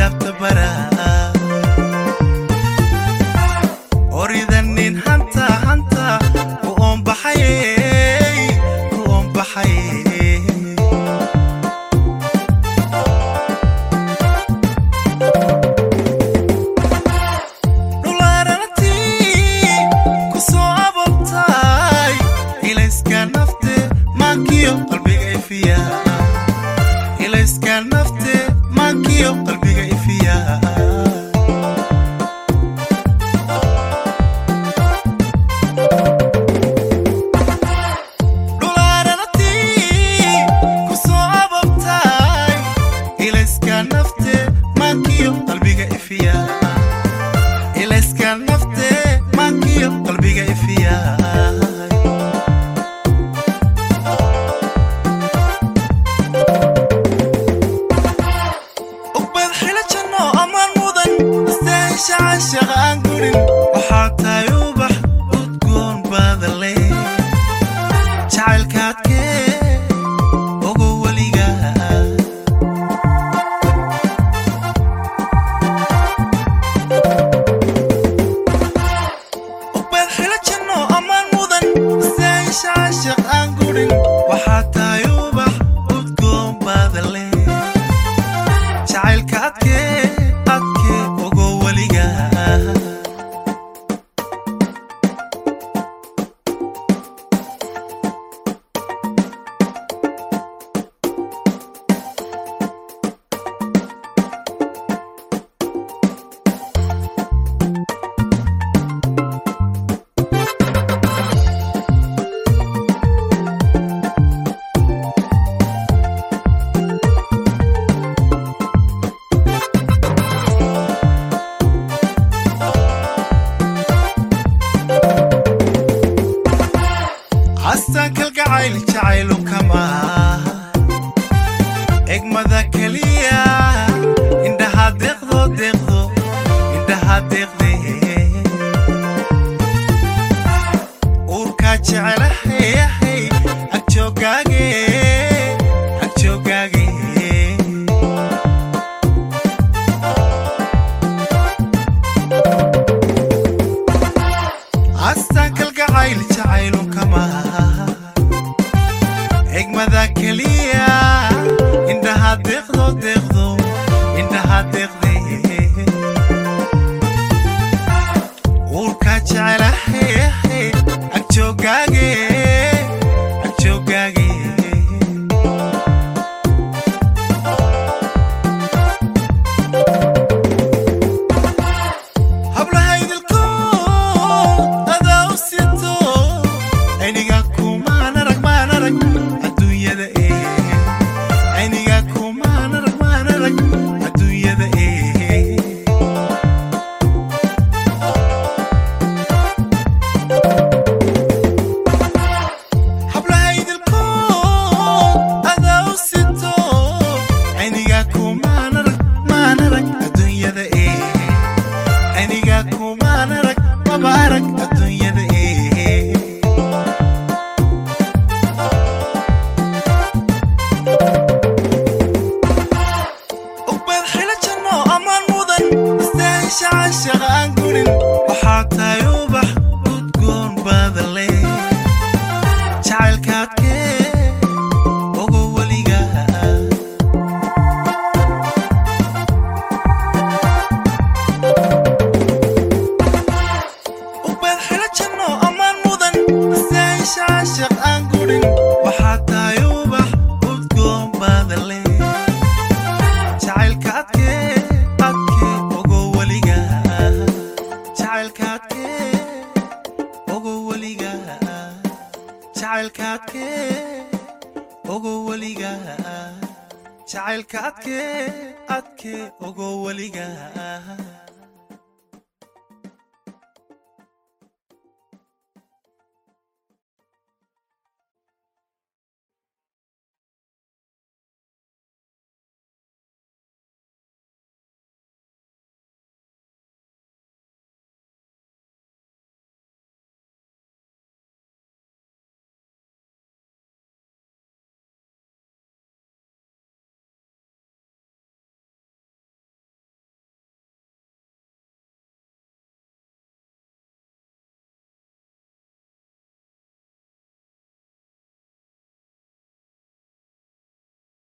adabta bara oridanin hanta hanta u oonbaxaye u oonbaxaye dhulaarantii ku soo ababtay ilayska nafte maankiyo qalbiga ifiya ilayska nafte maankiyo qalbiga ifiya dhulaarantii ku soo ababtay ilayska nafte maankiyo qalbiga ifiya ilayska nafte maankiyo qalbiga ifiya ugbad xila janno amaan mudan istahisha cashaqa aan gurin waxaa tahay ubax udgoon baadale jacaylkaadkee ogo weliga ugbad xila janno amaan mudan istahisha cashaq aan gurin waxaa tahay ubax udgoon baadale jacaylka adkee adkee ogo weliga astaan kalgacayl jacaylu kama egmada keliya indhaha deeqdo deeqdo indhaha deeqde uurkaa jecelahayahay agjoogaage agjoogaage astaan kalgacayl jacaylu kama egmada keliya indhaha deeqdo deeqdo indhaha deeqde uurkaa jecelahayahay agjoogaage agjoogaage hablahaydilkood adaa u sito ayniga kumaan arag maan arag adduunyada ee ayniga kumaan arag maan arag adduunyada ee hablahaydilkood adaa u sito ayniga kumaan arag maan arag adduunyada ee aniga kumaan arag maba arag adduunyada ee ugbad xila janno amaan mudan istahisha cashaqa aan gurin waxaa tahay ubax udgoon baadale jacaylkaadkee ogo weliga ugbad xila janno amaan mudan istahisha cashaq aan gurin waxaa tahay ubax udgoon baadale jacaylka adkee adkee ogo weliga jacaylka adkee ogo weliga jacaylka adkee ogo weliga jacaylka adkee adkee ogo weliga